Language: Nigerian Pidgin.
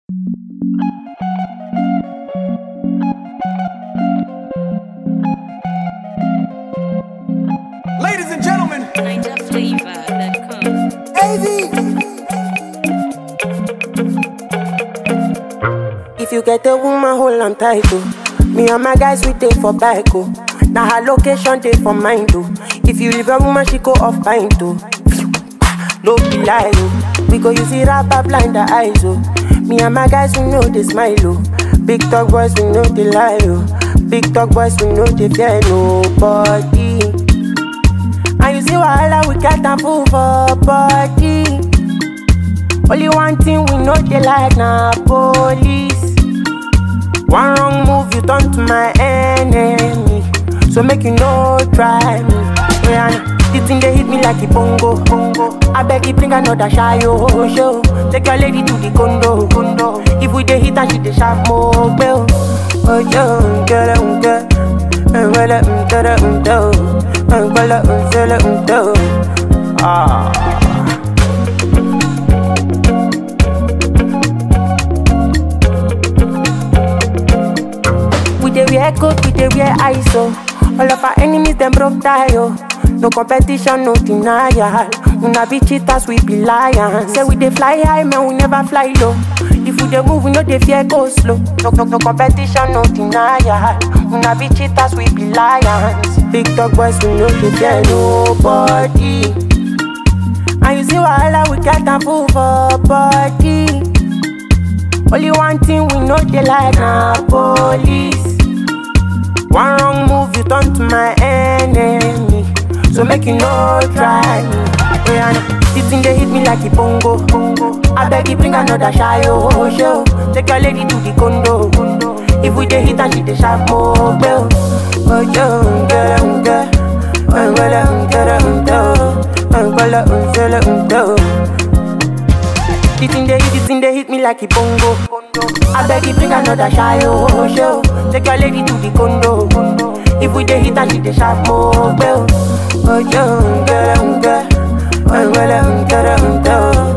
Ladies and gentlemen, NigerFlavor.com. If you get a woman, hold on tight, oh. Me and my guys, we take for bike, oh. Now her location, take for mine, oh. If you leave a woman, she go off pint, oh. No be lie, oh. We go use it up, blind the eyes, oh. Me and my guys, we know they smile, oh. Big talk boys, we know they lie, oh. Big talk boys, we know they fear nobody. And you see wahala, we got a fool for body. Only one thing we know they like na police. One wrong move, you turn to my enemy. So make you no try me. Yeah, the thing they hit me like a bongo, bongo. I beg you bring another shy oh, show. Take your lady to the condo, condo. If we dey hit and she dey sharp more bell. Oh yo, get it, get it. Well, um, get it, um, do. Um, well, um, feel it, um, do. Ah. We dey wear coat, we dey wear ISO. All of our enemies them broke tie oh. No competition, no denial. Una be cheaters, we be lions. Say we dey fly high, man, we never fly low. If we dey move, we no dey fear go slow. No, no, no competition, no denial. Una be cheaters, we be lions. Big dog boys, we no dey fear nobody. And you see wahala, we get a fool for body. Only one thing we know they like na police. One wrong move, you turn to my enemy. So make you no try me. Yeah, this thing they hit me like a bongo. bongo. I beg you bring another shy oh show. Take your lady to the condo. condo. If we dey hit and she dey sharp more bell. Oh yo, get it, get it. Oh, well, um, get it, um, do. Oh, well, um, feel it, um, do. The thing they hit, the thing they hit me like a bongo. I beg you bring another shy oh show. Take your lady to the condo. If we dey hit and she dey sharp more bell. Oh yo, get it, get it. Oh well, um, get it, um, do.